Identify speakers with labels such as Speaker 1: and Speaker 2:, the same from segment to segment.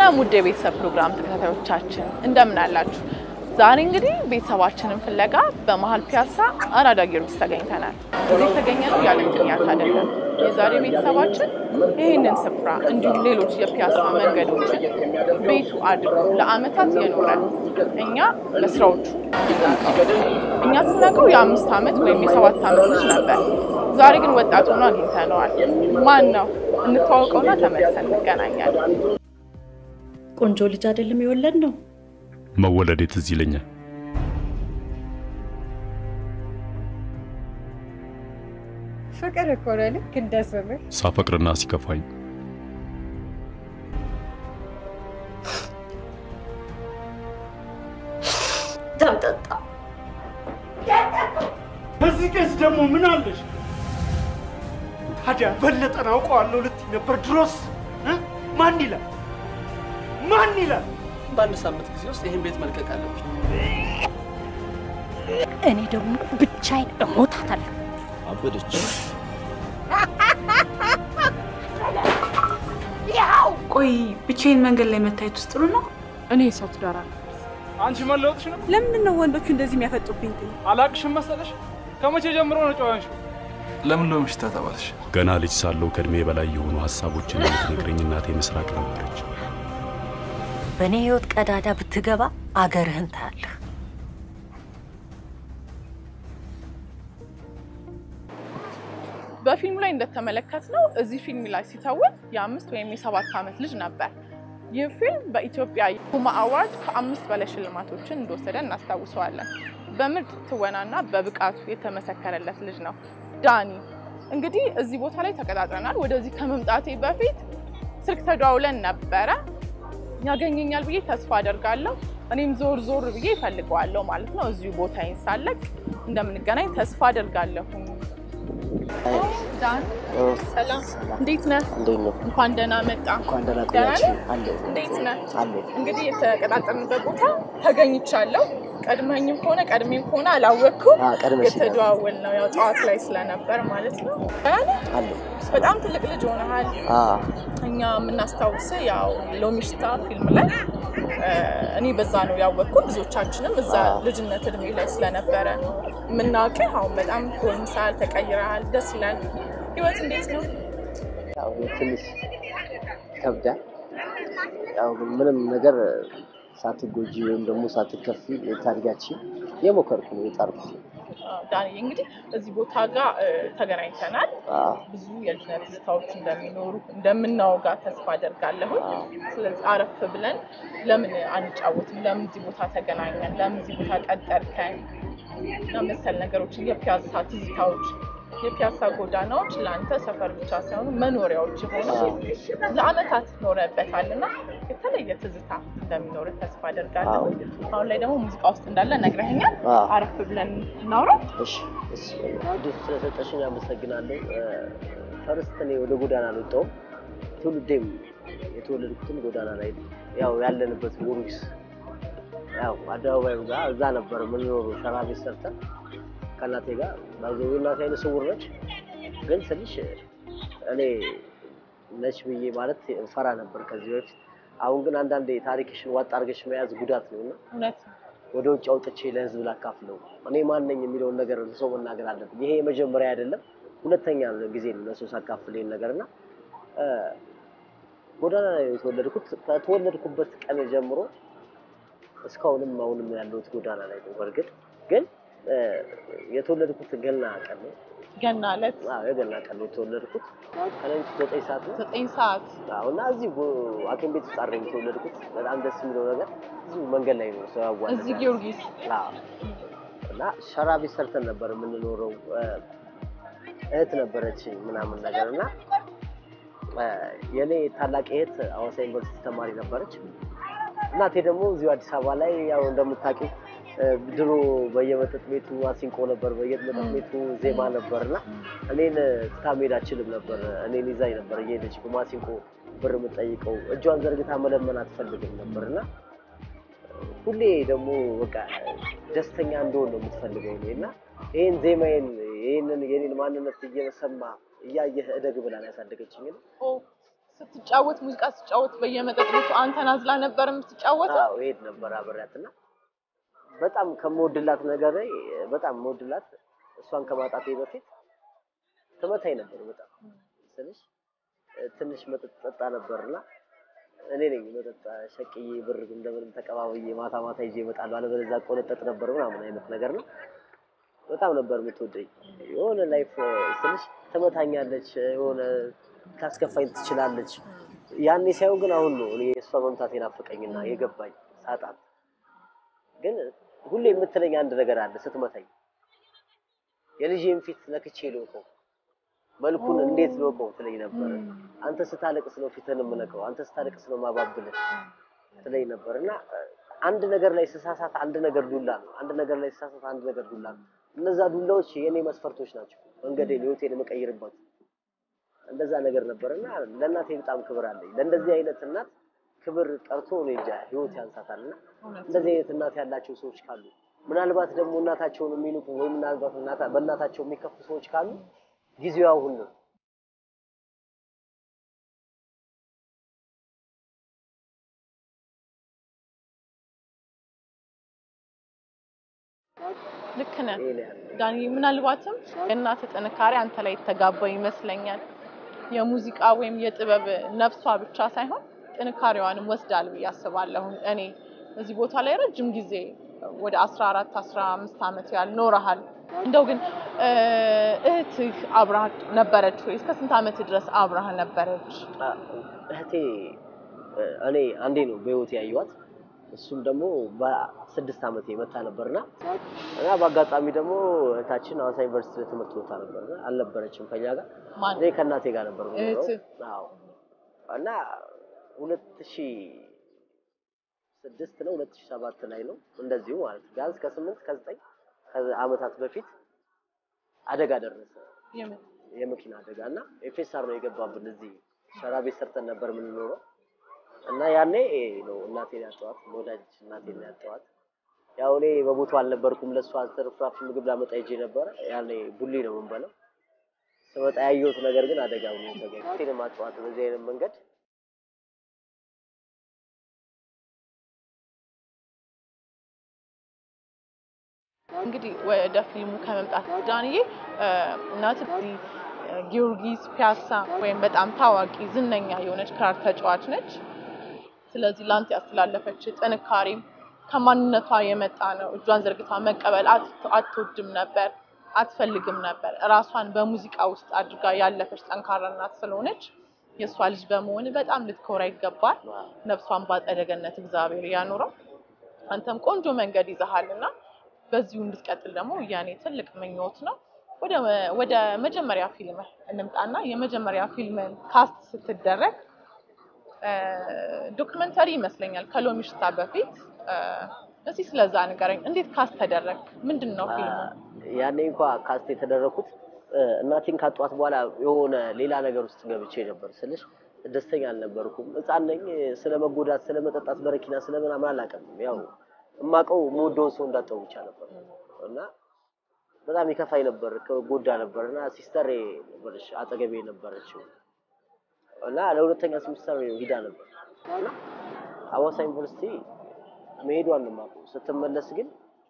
Speaker 1: ሰላም ውድ የቤተሰብ ፕሮግራም ተከታታዮቻችን እንደምን አላችሁ? ዛሬ እንግዲህ ቤተሰባችንን ፍለጋ በመሀል ፒያሳ አራዳ ጊዮርጊስ ተገኝተናል። እዚህ የተገኘነው ያለ ምክንያት አይደለም። የዛሬ ቤተሰባችን ይህንን ስፍራ እንዲሁም ሌሎች የፒያሳ መንገዶችን ቤቱ አድርጎ ለአመታት የኖረ እኛ ለስራዎቹ እኛ ስናውቀው የአምስት ዓመት ወይም የሰባት ዓመት ልጅ ነበር። ዛሬ ግን ወጣት ሆኖ አግኝተነዋል። ማን ነው? እንተዋወቀውና ተመልሰን እንገናኛለን።
Speaker 2: ቆንጆ ልጅ አይደለም የወለድ ነው።
Speaker 3: መወለዴ ትዝ ይለኛል።
Speaker 4: ፍቅር እኮ ነው ልክ እንደ ስምህ።
Speaker 3: ሳፈቅርና ሲከፋኝ
Speaker 2: ተምጠጣ
Speaker 5: በዚህ ቄስ ደግሞ ምን አለሽ? ታዲያ በለጠን አውቀዋለሁ ልትይ ነበር። ድሮስ እ? ማን ይላል ማን ይላል?
Speaker 6: በአንድ ሳምንት ጊዜ ውስጥ ይህን ቤት መልቀቅ አለብኝ።
Speaker 2: እኔ ደግሞ ብቻዬን እሞታታለሁ።
Speaker 6: አበደች።
Speaker 7: ቆይ ብቻዬን መንገድ ላይ መታየት ውስጥ ጥሩ ነው?
Speaker 4: እኔ የሰው ትዳር አለ።
Speaker 5: አንቺ መለወጥሽ ነው።
Speaker 7: ለምንድን ነው ወንዶቹ እንደዚህ የሚያፈጡብኝ? ግን
Speaker 5: አላቅሽም መሰለሽ? ከመቼ ጀምሮ ነው ጨዋንሽው?
Speaker 6: ለምን ነው ምሽታ ተባልሽ?
Speaker 3: ገና ልጅ ሳለሁ ከእድሜ በላይ የሆኑ ሀሳቦችን የምትነግረኝ እናቴ ምስራቅ ነበረች።
Speaker 2: በእኔ ህይወት ቀዳዳ ብትገባ አገርህን ታያለህ።
Speaker 1: በፊልሙ ላይ እንደተመለከትነው እዚህ ፊልም ላይ ሲተውን የአምስት ወይም የሰባት ዓመት ልጅ ነበር። ይህ ፊልም በኢትዮጵያ ሁማ አዋርድ ከአምስት በላይ ሽልማቶችን እንደወሰደ እናስታውሰዋለን። በምርጥ ትወናና በብቃቱ የተመሰከረለት ልጅ ነው ዳኒ። እንግዲህ እዚህ ቦታ ላይ ተቀጣጥረናል። ወደዚህ ከመምጣቴ በፊት ስልክ ተደዋውለን ነበረ። ያገኘኛል ብዬ ተስፋ አደርጋለሁ። እኔም ዞር ዞር ብዬ እፈልገዋለሁ ማለት ነው። እዚሁ ቦታዬን ሳለቅ እንደምንገናኝ ተስፋ አደርጋለሁ። ዳን ሰላም፣ እንዴት ነህ? እንኳን ደህና መጣ። ደህና ነህ? እንዴት ነህ? እንግዲህ የተቀጣጠርንበት ቦታ ተገኝቻለሁ። ቀድመኝም ከሆነ ቀድሜም ከሆነ አላወቅኩም። የተደዋወል ነው ያው ጠዋት ላይ ስለነበር ማለት ነው። ደህና ነህ? በጣም ትልቅ ልጅ ሆነሃል። እኛ የምናስታውስ ያው ሎሚሽታ ፊልም ላይ እኔ በዛ ነው ያወቅኩት። ብዙዎቻችንም እዛ ልጅነት እድሜ ላይ ስለነበረ የምናውቅህ። አሁን በጣም ጎልምሳል፣ ተቀይረሃል፣ ደስ ይላል። ህይወት እንዴት ነው?
Speaker 8: ያው ትንሽ ይከብዳል። ያው ግን ምንም ነገር ሳትጎጂ ወይም ደግሞ ሳትከፊ ታድጋችን የሞከርኩ ነው የጣርኩት።
Speaker 1: ዳኒ እንግዲህ እዚህ ቦታ ጋር እ፣ ተገናኝተናል።
Speaker 8: አዎ፣
Speaker 1: ብዙ የልጅነት ትዝታዎች እንደሚኖሩ እንደምናወጋ ተስፋ አደርጋለሁ። ስለዚህ አረፍ ብለን ለምን አንጫወትም? ለምን እዚህ ቦታ ተገናኘን? ለምን እዚህ ቦታ ቀጠርከን? እና መሰል ነገሮችን የፒያሳ ትዝታዎች የፒያሳ ጎዳናዎች ለአንተ ሰፈር ብቻ ሳይሆኑ መኖሪያዎች የሆኑ ለአመታት ኖረበታል እና የተለየ ትዝታ እንደሚኖር ተስፋ አደርጋለሁ። አሁን ላይ ደግሞ ሙዚቃ ውስጥ እንዳለ ነግረኸኛል።
Speaker 8: አዎ።
Speaker 1: አረፍ ብለን እናውራ።
Speaker 8: እሺ፣ እሺ። እድል ስለሰጠሽኝ አመሰግናለሁ። ፈርስት እኔ ወደ ጎዳና አልወጣሁም። ትውልዴም የተወለድኩትም ጎዳና ላይ ነው። ያው ያለንበት ጊዮርጊስ ያው አደባባዩ ጋር እዛ ነበር የምንኖረው ሸራ ቤት ሰርተን ከእናቴ ጋር ባይዘው እናቴ አይነ ስውር ነች። ግን ስልሽ እኔ ነች ብዬ ማለት ፈራ ነበር ከዚህ በፊት። አሁን ግን አንዳንዴ ታሪክሽን ዋጥ አድርገሽ መያዝ ጉዳት ነው እና
Speaker 1: እውነት ነው።
Speaker 8: ወደ ውጭ አውጥቼ ለህዝብ ላካፍለው እኔ ማን ነኝ የሚለውን ነገር ለሰው መናገር አለብኝ። ይሄ የመጀመሪያ አይደለም፣ ሁለተኛ ጊዜ ነው ለሰው ሳካፍል ይሄን ነገር እና እ፣ ጎዳና ላይ ነው የተወለድኩት። ከተወለድኩበት ቀን ጀምሮ እስካሁንም አሁንም ያለሁት ጎዳና ላይ ነው። በእርግጥ ግን እ፣ የተወለድኩት ገና ቀን ነው።
Speaker 1: ገና ዕለት
Speaker 8: አዎ የገና ቀን ነው የተወለድኩት። ከሌሊቱ ዘጠኝ ሰዓት ነው።
Speaker 1: ዘጠኝ ሰዓት
Speaker 8: አዎ እና እዚህ ጎ- ሐኪም ቤት ውስጥ አይደለም የተወለድኩት። በጣም ደስ የሚለው ነገር እዚሁ መንገድ ላይ ነው ሰው ያዋለዳል።
Speaker 1: እዚህ ጊዮርጊስ
Speaker 8: አዎ። እና ሸራ ቤት ሰርተን ነበር የምንኖረው። እ፣ እህት ነበረች ምናምን ነገር እና እ፣ የኔ ታላቅ እህት ሐዋሳ ዩኒቨርሲቲ ተማሪ ነበረች። እናቴ ደግሞ እዚሁ አዲስ አበባ ላይ ያው እንደምታውቂው እ፣ ድሮ በየመጠጥ ቤቱ አሲንቆ ነበር፣ በየመጠጥ ቤቱ ዜማ ነበር እና እኔን ትታ መሄድ አችልም ነበር። እኔን ይዛኝ ነበር እየሄደች በማሲንቆ ብር የምጠይቀው እጇን ዘርግታ መለመን አትፈልግም ነበር እና ሁሌ ደግሞ በቃ ደስተኛ እንደሆን ነው የምትፈልገው እኔ እና ይህን ዜማዬን ይህንን የኔን ማንነት እየሰማ እያየህ እደግ ብላን ያሳደገችኝ ነው።
Speaker 1: ስትጫወት ሙዚቃ ስትጫወት በየመጠጥ ቤቱ አንተን አዝላ ነበር የምትጫወተው?
Speaker 8: አዎ እሄድ ነበር አብሬያት እና በጣም ከምወድላት ነገር ላይ በጣም የምወድላት እሷን ከማጣቴ በፊት ትመታኝ ነበር። በጣም ስልሽ እ፣ ትንሽ መጠጥ ጠጣ ነበርና እኔ ነኝ መጠጥ ሸቅዬ ብር እንደምንም ተቀባብዬ ማታ ማታ ይዤ እመጣለሁ፣ አለበለዚያ ቆነጠጥ ነበር ምናምን አይነት ነገር ነው። በጣም ነበር የምትወደኝ። የሆነ ላይፍ ስልሽ ትመታኛለች፣ የሆነ ታስከፋኝ ትችላለች። ያኔ ሳይሆን ግን አሁን ነው እኔ የእሷ መምታት የናፈቀኝና የገባኝ ሳጣት። ግን ሁሌ የምትለኝ አንድ ነገር አለ ስትመታኝ፣ የልጄን ፊት ነክቼ ልወቀው፣ መልኩን እንዴት ልወቀው ትለኝ ነበር። አንተ ስታለቅስ ነው ፊትህን የምነቀው፣ አንተ ስታለቅስ ነው ማባብልህ ትለኝ ነበር እና አንድ ነገር ላይ ስሳሳት አንድ ነገር ዱላ ነው፣ አንድ ነገር ላይ ስሳሳት አንድ ነገር ዱላ ነው። እነዛ ዱላዎች የኔ መስፈርቶች ናቸው፣ መንገዴን ህይወቴን የምቀይርባቸው እንደዛ ነገር ነበር እና ለእናቴ በጣም ክብር አለኝ። ለእንደዚህ አይነት እናት ክብር ቀርቶ እኔ እንጃ ህይወት ያንሳታል። እና እንደዚህ አይነት እናት ያላቸው ሰዎች ካሉ ምናልባት ደግሞ እናታቸውን የሚንቁ ወይም ምናልባት እናታ- በእናታቸው የሚከፉ ሰዎች ካሉ ጊዜው አሁን ነው።
Speaker 1: ልክ ነህ
Speaker 8: ይሄ ነው ያለው።
Speaker 1: ዳኒ። ምናልባትም የእናትህ ጥንካሬ አንተ ላይ የተጋባ ይመስለኛል። የሙዚቃ ወይም የጥበብ ነፍሷ ብቻ ሳይሆን ጥንካሬዋንም ወስዳል ብዬ አስባለሁ። እኔ እዚህ ቦታ ላይ ረጅም ጊዜ ወደ 14 15 ዓመት ያህል ኖረሃል። እንደው ግን እ፣ እህትህ አብራህ ነበረች ወይ? እስከ ስንት ዓመት ድረስ አብራህ ነበረች?
Speaker 8: አ፣ እህቴ እ፣ እኔ አንዴ ነው በህይወት ያየኋት። እሱም ደግሞ በስድስት ዓመቴ መታ ነበርና እና በአጋጣሚ ደግሞ እህታችን ሐዋሳ ዩኒቨርሲቲ ለትምህርት ቦታ ነበርና አልነበረችም ከኛ ጋር።
Speaker 1: ማን
Speaker 8: እኔ ከእናቴ ጋር ነበር የምኖረው።
Speaker 1: እህትህ?
Speaker 8: አዎ እና ሁለት ሺህ ስድስት ነው ሁለት ሺህ ሰባት ላይ ነው እንደዚሁ ማለት ነው። ቢያንስ ከስምንት ከዘጠኝ ዓመታት በፊት አደጋ ደረሰ።
Speaker 1: የምን
Speaker 8: የመኪና አደጋ እና ኤፌሳር ነው የገባብን። እዚህ ሸራ ቤት ሰርተን ነበር የምንኖረው እና ያኔ ነው እናቴን ያጠዋት፣ ወዳጅ እናቴን ያጠዋት። ያው እኔ በቦታው አልነበርኩም። ለእሷ ትርፍራፊ ምግብ ላመጣ ሄጄ ነበረ። ያኔ ቡሊ ነው የምንበለው። ስመጣ ያየሁት ነገር ግን አደጋው ነው ተገኘ። እናቴን ማጠዋት በዚህ አይነት መንገድ
Speaker 1: እንግዲህ ወደ ፊልሙ ከመምጣት ዳንዬ እ፣ እናትህ እዚህ እ፣ ጊዮርጊስ ፒያሳ ወይም በጣም ታዋቂ ዝነኛ የሆነች ክራር ተጫዋች ነች። ስለዚህ ላንተ ያስተላለፈች ጥንካሬም ከማንነቷ የመጣ ነው። እጇን ዘርግታ መቀበል አት- አትወድም ነበር፣ አትፈልግም ነበር። እራሷን በሙዚቃ ውስጥ አድርጋ ያለፈች ጠንካራ እናት ስለሆነች የእሷ ልጅ በመሆን በጣም ልትኮራ ይገባል። ነፍሷን በአጸደ ገነት እግዚአብሔር ያኑረው። አንተም ቆንጆ መንገድ ይዘሃል እና በዚሁ እንድትቀጥል ደግሞ የኔ ትልቅ ምኞት ነው። ወደ ወደ መጀመሪያ ፊልም እንምጣና የመጀመሪያ ፊልምን ካስት ስትደረግ እ፣ ዶክመንተሪ ይመስለኛል ከሎሚ ሽታ በፊት እ፣ እስኪ ስለዛ ንገረኝ። እንዴት ካስት ተደረግ? ምንድን ነው ፊልሙ?
Speaker 8: ያኔ እንኳ ካስት የተደረኩት እ፣ እናቴን ካጧት በኋላ የሆነ ሌላ ነገር ውስጥ ገብቼ ነበር ስልሽ ደስተኛ አልነበርኩም። ሕፃን ነኝ። ስለ መጎዳት፣ ስለ መጠጣት በረኪና ስለ ምናምን አላውቅም። ያው የማውቀው የምወደውን ሰው እንዳጣው ብቻ ነበር እና በጣም ይከፋኝ ነበር፣ ጎዳ ነበር እና ሲስተር ነበረች አጠገቤ ነበረችው እና ለሁለተኛ ሴሚስተር ሂዳ ነበር እና ሐዋሳ ዩኒቨርሲቲ መሄዷን ነው የማውቀው። ስትመለስ ግን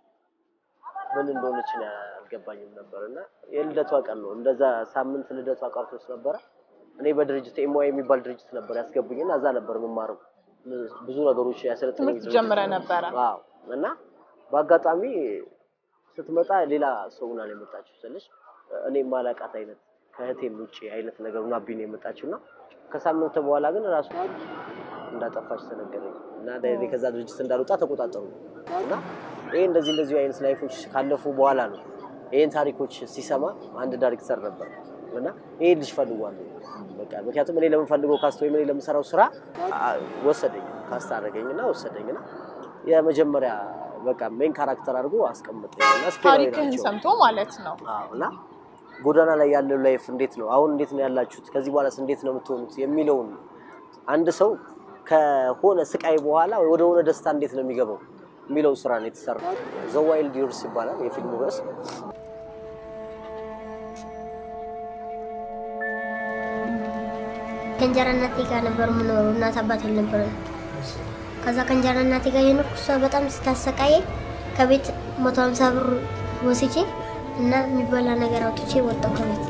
Speaker 8: ምን እንደሆነች ነው አልገባኝም ነበር እና የልደቷ ቀን ነው እንደዛ ሳምንት ልደቷ ቀርቶስ ነበረ። እኔ በድርጅት ኤምዋይ የሚባል ድርጅት ነበር ያስገቡኝ እና እዛ ነበር የምማረው ብዙ ነገሮች ያሰለጠኝ
Speaker 1: ትምህርት ጀምረህ ነበረ?
Speaker 8: አዎ። እና በአጋጣሚ ስትመጣ ሌላ ሰው ሆና ነው የመጣችው ስልሽ እኔ ማላቃት አይነት ከእህቴም ውጭ አይነት ነገር ሆናብኝ ነው የመጣችው እና ከሳምንት በኋላ ግን ራሱ እንዳጠፋች ተነገረኝ እና እኔ ከዛ ድርጅት እንዳልወጣ ተቆጣጠሩ እና ይሄ እንደዚህ እንደዚህ አይነት ላይፎች ካለፉ በኋላ ነው ይሄን ታሪኮች ሲሰማ አንድ ዳይሬክተር ነበር እና ይሄ ልጅ ፈልጓለሁ በቃ ምክንያቱም እኔ ለምፈልገው ካስት ወይም እኔ ለምሰራው ስራ አ- ወሰደኝ ካስት አደረገኝና ወሰደኝና የመጀመሪያ በቃ ሜን ካራክተር አድርጎ አስቀምጠኝ እና ስፔናዊ
Speaker 1: ታሪክህን
Speaker 8: ናቸው።
Speaker 1: ሰምቶ ማለት ነው።
Speaker 8: አዎ እና ጎዳና ላይ ያለው ላይፍ እንዴት ነው አሁን እንዴት ነው ያላችሁት ከዚህ በኋላስ እንዴት ነው የምትሆኑት የሚለውን አንድ ሰው ከሆነ ስቃይ በኋላ ወደ ሆነ ደስታ እንዴት ነው የሚገባው የሚለው ስራ ነው የተሰራው። ዘ ዋይልድ ዩርስ ይባላል የፊልሙ ርዕስ።
Speaker 9: ከእንጀራ እናቴ ጋር ነበር የምኖረው። እናት አባት አልነበረም። ከዛ ከእንጀራ እናቴ ጋር የኖርኩ እሷ በጣም ስታሰቃየኝ ከቤት መቶ ሀምሳ ብር ወስጄ እና የሚበላ ነገር አውጥቼ ወጣሁ ከቤት።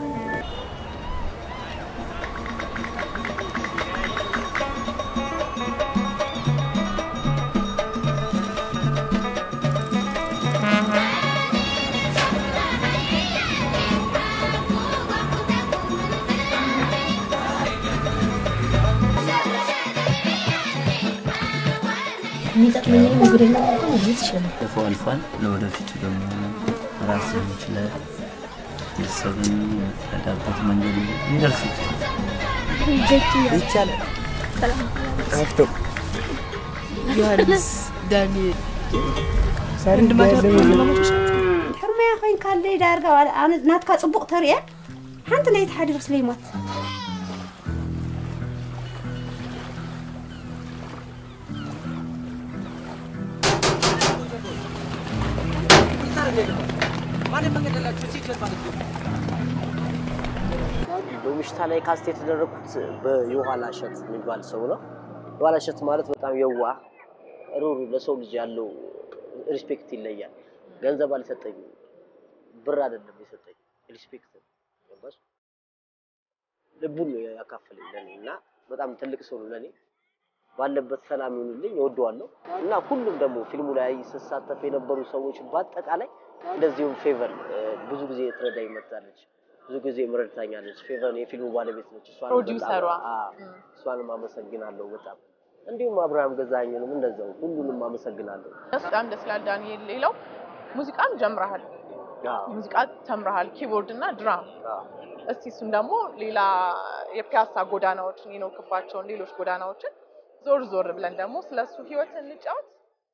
Speaker 10: የሚጠቅመኝ ነገረኛ እንኳን ማግኘት ይችላል።
Speaker 11: አልፎ አልፏል። ለወደፊቱ ደግሞ ራስን ችለ ቤተሰብን የምትረዳበት መንገድ ሊደርስ ይችላል።
Speaker 12: ይቻላል። አፍቶ ዮሐንስ ዳንኤል
Speaker 13: ሕርመያ ኮይንካለ ዳርጋ ኣነ ናትካ ፅቡቕ ተርእየ ሓንቲ ናይቲ ሓዲሩ ስለይሞት
Speaker 8: በምሽታ ላይ ካስት የተደረግኩት በየኋላ እሸት የሚባል ሰው ነው። የኋላ እሸት ማለት በጣም የዋህ ሩሩ፣ ለሰው ልጅ ያለው ሪስፔክት ይለያል። ገንዘብ አልሰጠኝም፣ ብር አይደለም የሰጠኝ ሪስፔክት ነው። ገባሽ? ልቡን ነው ያካፈለኝ ለኔ እና በጣም ትልቅ ሰው ነው ለኔ። ባለበት ሰላም ይሁንልኝ፣ እወደዋለሁ እና ሁሉም ደግሞ ፊልሙ ላይ ስሳተፍ የነበሩ ሰዎች በአጠቃላይ እንደዚሁም ፌቨር ብዙ ጊዜ ትረዳኝ መጥታለች። ብዙ ጊዜ ምረድታኛለች። ፌቨር የፊልሙ ባለቤት ነች። እሷንም
Speaker 1: ፕሮዲውሰሯ።
Speaker 8: በጣም- አዎ፣ እሷንም አመሰግናለሁ በጣም እንዲሁም አብርሃም ገዛኸኝንም እንደዛው ሁሉንም አመሰግናለሁ።
Speaker 1: በጣም ደስ ይላል ዳንኤል። ሌላው ሙዚቃም ጀምረሃል፣
Speaker 8: አዎ፣
Speaker 1: ሙዚቃ ተምረሃል፣ ኪቦርድ እና ድራም።
Speaker 8: አዎ።
Speaker 1: እስቲ እሱም ደግሞ ሌላ የፒያሳ ጎዳናዎችን የኖርክባቸውን ሌሎች ጎዳናዎችን ዞር ዞር ብለን ደግሞ ስለሱ ህይወት እንጫወት።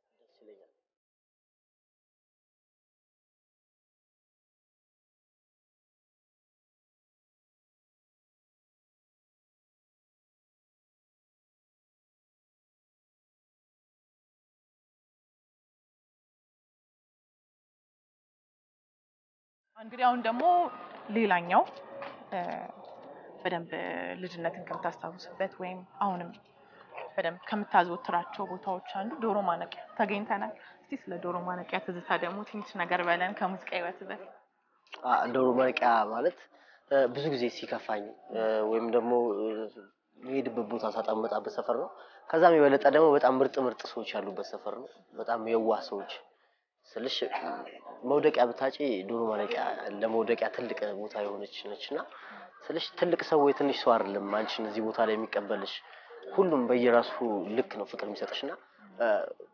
Speaker 1: እንግዲህ አሁን ደግሞ ሌላኛው እ፣ በደንብ ልጅነትን ከምታስታውስበት ወይም አሁንም በደንብ ከምታዘወትራቸው ቦታዎች አንዱ ዶሮ ማነቂያ ተገኝተናል። እስቲ ስለ ዶሮ ማነቂያ ትዝታ ደግሞ ትንሽ ነገር በለን ከሙዚቃ ህይወት በፊት።
Speaker 8: አ፣ ዶሮ ማነቂያ ማለት እ፣ ብዙ ጊዜ ሲከፋኝ እ፣ ወይም ደግሞ እ፣ የሄድበት ቦታ ሳጣመጣበት ሰፈር ነው። ከዛም የበለጠ ደግሞ በጣም ምርጥ ምርጥ ሰዎች ያሉበት ሰፈር ነው። በጣም የዋህ ሰዎች ስልሽ መውደቂያ ብታጪ ዶሮ ማነቂያ ለመውደቂያ ትልቅ ቦታ የሆነች ነች እና ስልሽ ትልቅ ሰው ወይ ትንሽ ሰው አይደለም አንቺን እዚህ ቦታ ላይ የሚቀበልሽ ሁሉም በየራሱ ልክ ነው ፍቅር የሚሰጥሽ እና እ፣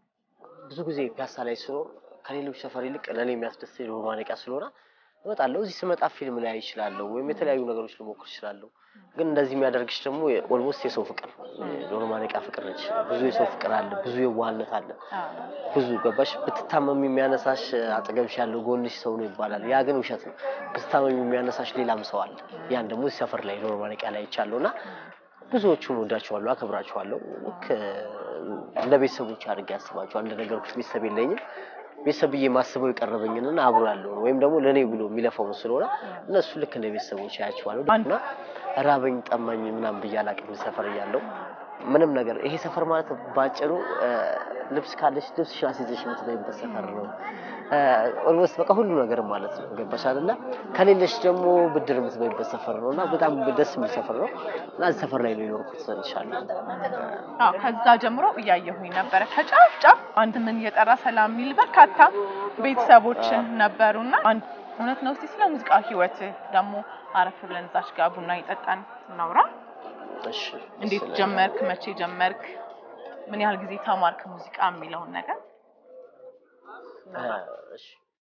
Speaker 8: ብዙ ጊዜ ፒያሳ ላይ ስኖር ከሌሎች ሰፈር ይልቅ ለእኔ የሚያስደስተኝ ዶሮ ማነቂያ ስለሆነ እመጣለሁ። እዚህ ስመጣ ፊልም ላይ ይችላለሁ ወይም የተለያዩ ነገሮች ልሞክር ይችላለሁ። ግን እንደዚህ የሚያደርግሽ ደግሞ ኦልሞስት የሰው ፍቅር ዶሮ ማነቂያ ፍቅር ነች። ብዙ የሰው ፍቅር አለ፣ ብዙ የዋህነት አለ፣ ብዙ ገባሽ። ብትታመም የሚያነሳሽ አጠገብሽ ያለው ጎንሽ ሰው ነው ይባላል። ያ ግን ውሸት ነው። ብትታመም የሚያነሳሽ ሌላም ሰው አለ። ያን ደግሞ እዚህ ሰፈር ላይ ዶሮ ማነቂያ ላይ ይቻለሁ እና ብዙዎቹን ወዳቸዋለሁ፣ አከብራቸዋለሁ። ልክ እንደ ቤተሰቦች አድርጌ ያስባቸዋል። እንደነገርኩሽ ቤተሰብ የለኝም። ቤተሰብ ብዬ ማስበው የቀረበኝንና አብሮ ያለውን ወይም ደግሞ ለእኔ ብሎ የሚለፋውን ስለሆነ እነሱ ልክ እንደ ቤተሰቦች ያያቸዋለሁ እና ራበኝ ጠማኝ ምናምን ብዬ አላቅም። ሰፈር እያለሁ ምንም ነገር ይሄ ሰፈር ማለት ባጭሩ እ፣ ልብስ ካለሽ ልብስሽን አስይዘሽ የምትበይበት ሰፈር ነው። ኦልሞስት በቃ ሁሉ ነገር ማለት ነው። ገባሽ አይደለ? ከሌለሽ ደግሞ ብድር የምትበይበት ሰፈር ነው እና በጣም ደስ የሚል ሰፈር ነው እና እዚህ ሰፈር ላይ ነው የኖርኩት እልሻለሁ።
Speaker 1: አዎ ከዛ ጀምሮ እያየሁኝ ነበረ ከጫፍ ጫፍ አንድ ምን እየጠራ ሰላም የሚል በርካታ ቤተሰቦችን ነበሩና አንድ እውነት ነው። እስቲ ስለ ሙዚቃ ህይወት ደግሞ አረፍ ብለን እዛች ጋር ቡና እየጠጣን እናውራ።
Speaker 8: እሺ
Speaker 1: እንዴት ጀመርክ? መቼ ጀመርክ? ምን ያህል ጊዜ ተማርክ ሙዚቃ የሚለውን ነገር
Speaker 8: እ፣ እሺ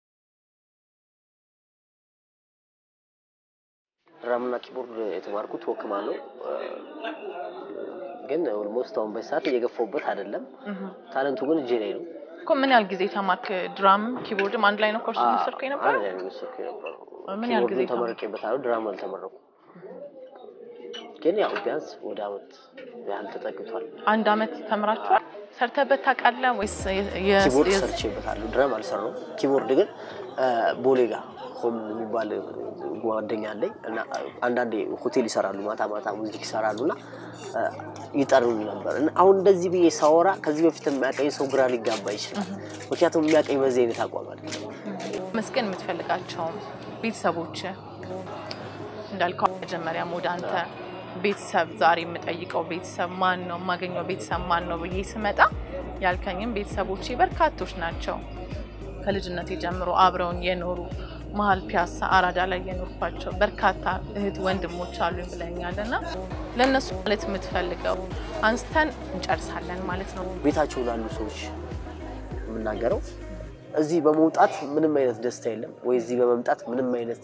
Speaker 8: ድራምና ኪቦርድ የተማርኩት ወክማ ነው። እ፣ ግን ኦልሞስት አሁን በዚህ ሰዓት እየገፋሁበት አይደለም። ታለንቱ ግን እጄ ላይ ነው።
Speaker 1: እኮ ምን ያህል ጊዜ ተማርክ? ድራም ኪቦርድም አንድ ላይ ነው ኮርስ የወሰድከው የነበረው?
Speaker 8: አንድ ላይ ነው የወሰድኩት የነበረው።
Speaker 1: ምን ያህል ጊዜ
Speaker 8: ኪቦርዱን ተመርቄበታለሁ፣ ድራም አልተመረኩም። ግን ያው ቢያንስ ወደ አመት ያህል ተጠግቷል።
Speaker 1: አንድ አመት ተምራችኋል? ሰርተበት ታውቃለህ ወይስ የ-
Speaker 8: ኪቦርድ
Speaker 1: የ-
Speaker 8: ሰርቼበታለሁ። ድረም አልሰራሁም። ኪቦርድ ግን አ፣ ቦሌ ጋ ሆም የሚባል ጓደኛ አለኝ እና አንዳንዴ ሆቴል ይሰራሉ፣ ማታ ማታ ሙዚክ ይሰራሉ እና አ፣ ይጠሩኝ ነበር እና አሁን እንደዚህ ብዬ ሳወራ ከዚህ በፊት የሚያቀኝ ሰው ግራ ሊጋባ ይችላል። ምክንያቱም የሚያቀኝ በዚህ አይነት አቋም አለ።
Speaker 1: መስገን የምትፈልጋቸው ቤተሰቦች እንዳልከው መጀመሪያ ወደ አንተ ቤተሰብ ዛሬ የምጠይቀው ቤተሰብ ማን ነው የማገኘው ቤተሰብ ማን ነው ብዬ ስመጣ ያልከኝም ቤተሰቦቼ በርካቶች ናቸው። ከልጅነቴ ጀምሮ አብረውን የኖሩ መሀል ፒያሳ አራዳ ላይ የኖርኳቸው በርካታ እህት ወንድሞች አሉኝ ብለኛል እና ለእነሱ ማለት የምትፈልገው አንስተን እንጨርሳለን ማለት ነው።
Speaker 8: ቤታቸው ላሉ ሰዎች የምናገረው እዚህ በመውጣት ምንም አይነት ደስታ የለም ወይ እዚህ በመምጣት ምንም አይነት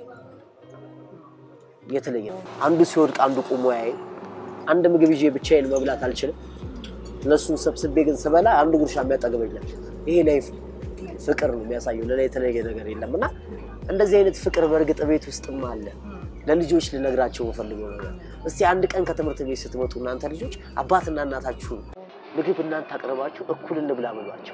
Speaker 8: የተለየ ነው። አንዱ ሲወድቅ አንዱ ቆሞ ያይ አንድ ምግብ ይዤ ብቻዬን መብላት አልችልም። እነሱን ሰብስቤ ግን ስበላ አንዱ ጉርሻ የሚያጠግበኛል። ይሄ ላይፍ ፍቅር ነው የሚያሳየው። ሌላ የተለየ ነገር የለም እና እንደዚህ አይነት ፍቅር በእርግጥ ቤት ውስጥም አለ። ለልጆች ልነግራቸው የምፈልገው ነገር እስቲ አንድ ቀን ከትምህርት ቤት ስትመጡ እናንተ ልጆች አባትና እናታችሁን ምግብ እናንተ አቅርባችሁ እኩል እንብላ በሏቸው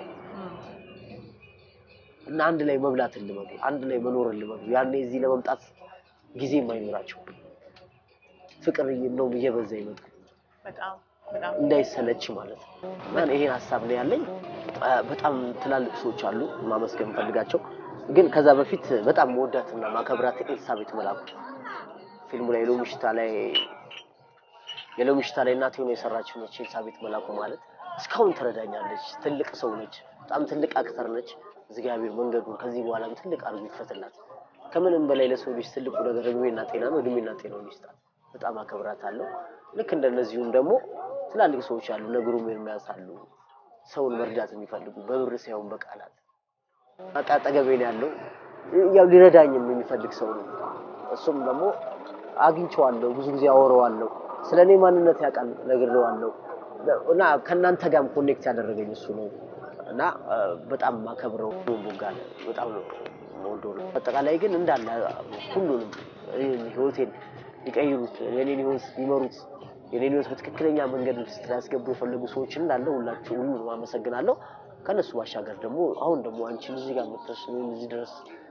Speaker 8: እና አንድ ላይ መብላት ልመዱ፣ አንድ ላይ መኖር ልመዱ። ያኔ እዚህ ለመምጣት ጊዜ የማይኖራቸው ፍቅር ነው እየበዛ ይመጡ
Speaker 1: በጣም በጣም
Speaker 8: እንዳይሰለች ማለት ነው። እና ይሄን ሀሳብ ነው ያለኝ። አ፣ በጣም ትላልቅ ሰዎች አሉ ማመስገን የምፈልጋቸው። ግን ከዛ በፊት በጣም መወዳትና ማከብራት ኤልሳቤጥ መላኩ ፊልሙ ላይ የሎሚ ሽታ ላይ የሎሚ ሽታ ላይ እናቴ ሆኖ የሰራችው ነች። ኤልሳቤጥ መላኩ ማለት እስካሁን ትረዳኛለች። ትልቅ ሰው ነች። በጣም ትልቅ አክተር ነች። እግዚአብሔር መንገዱን ከዚህ በኋላም ትልቅ አድርጎ ይክፈትላት። ከምንም በላይ ለሰው ልጅ ትልቁ ነገር እድሜና ጤና ነው። እድሜና ጤናውን ይስጣት። በጣም አከብራታለሁ። ልክ እንደነዚሁም ደግሞ ትላልቅ ሰዎች አሉ፣ ነግሩም ኤርሚያስ አሉ። ሰውን መርዳት የሚፈልጉ በብር ሳይሆን በቃላት በቃ አጠገቤ ነው ያለው። ያው ሊረዳኝም የሚፈልግ ሰው ነው። እሱም ደግሞ አግኝቼዋለሁ፣ ብዙ ጊዜ አወራዋለሁ። ስለ እኔ ማንነት ያውቃል፣ ነግሬዋለሁ። እና ከእናንተ ጋርም ኮኔክት ያደረገኝ እሱ ነው እና አ፣ በጣም ማከብረው ቦጋለ በጣም ነው የምወደው ነው። አጠቃላይ ግን እንዳለ ሁሉንም እኔን ህይወቴን ሊቀይሩት የኔን ህይወት ሊመሩት የኔን ህይወት በትክክለኛ መንገድ ውስጥ ሊያስገቡ የፈለጉ ሰዎች እንዳለ ሁላችሁ ሁሉንም አመሰግናለሁ። ከነሱ ባሻገር ደግሞ አሁን ደግሞ አንቺን እዚህ ጋር መጥተሽ እኔን እዚህ ድረስ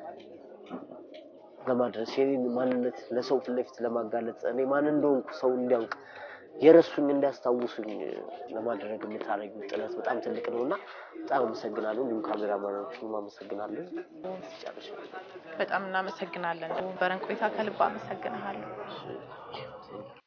Speaker 8: ለማድረስ የኔን ማንነት ለሰው ፊት ለፊት ለማጋለጥ እኔ ማን እንደሆንኩ ሰው እንዲያውቅ የረሱኝ እንዲያስታውሱኝ ለማድረግ የምታደርጊው ጥረት በጣም ትልቅ ነው እና በጣም አመሰግናለሁ። እንዲሁም ካሜራማኖቹንም አመሰግናለሁ። ጨርሻለሁ።
Speaker 1: በጣም እናመሰግናለን። በረን ቆይታ ከልብ አመሰግንሃለሁ።